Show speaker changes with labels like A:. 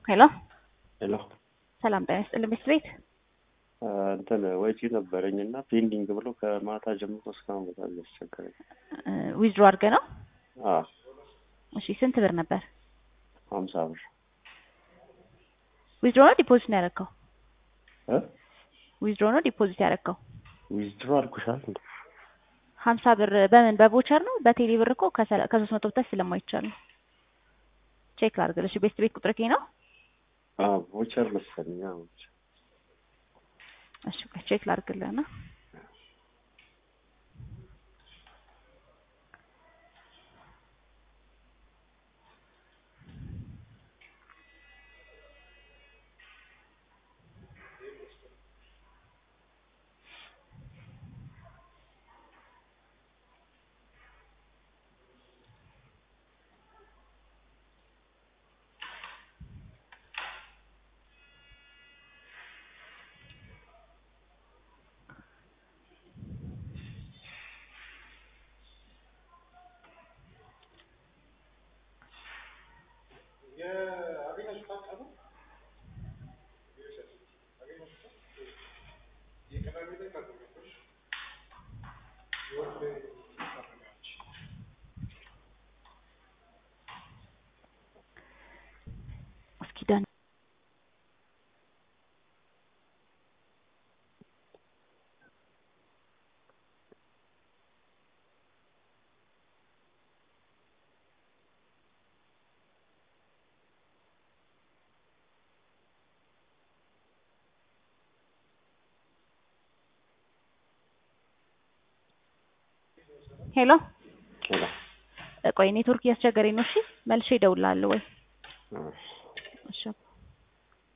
A: ሄሎ
B: ሄሎ
A: ሰላም ጤና ይስጥልኝ ቤት ቤት
B: እንትን ወጪ ነበረኝ እና ፔንዲንግ ብሎ ከማታ ጀምሮ እስካሁን በጣም እያስቸገረኝ።
A: ዊዝድሮ አድርገህ ነው?
B: አዎ
A: እሺ ስንት ብር ነበር?
B: ሀምሳ ብር
A: ዊዝድሮ ነው ዲፖዚት ነው ያደረግከው?
B: እ
A: ዊዝድሮ ነው ዲፖዚት ያደረግከው?
B: ዊዝድሮ አልኩሻል እንዴ?
A: ሀምሳ ብር በምን በቮቸር ነው? በቴሌ ብር እኮ ከሰላ- ከሶስት መቶ በታች ስለማይቻል ነው። ቼክ ላድርግልሽ። ቤት ቤት ቁጥር ነው?
B: አዎ ቮቸር መሰለኝ። አዎ ቮቸር
A: እሺ ቆይ ቼክ ላድርግልህ እና እስኪ ዳን ሄሎ
B: ሄሎ
A: ቆይ ኔትወርክ እያስቸገረኝ ነው። እሺ መልሼ እደውልልሃለሁ ወይ
B: እሺ
A: እሺ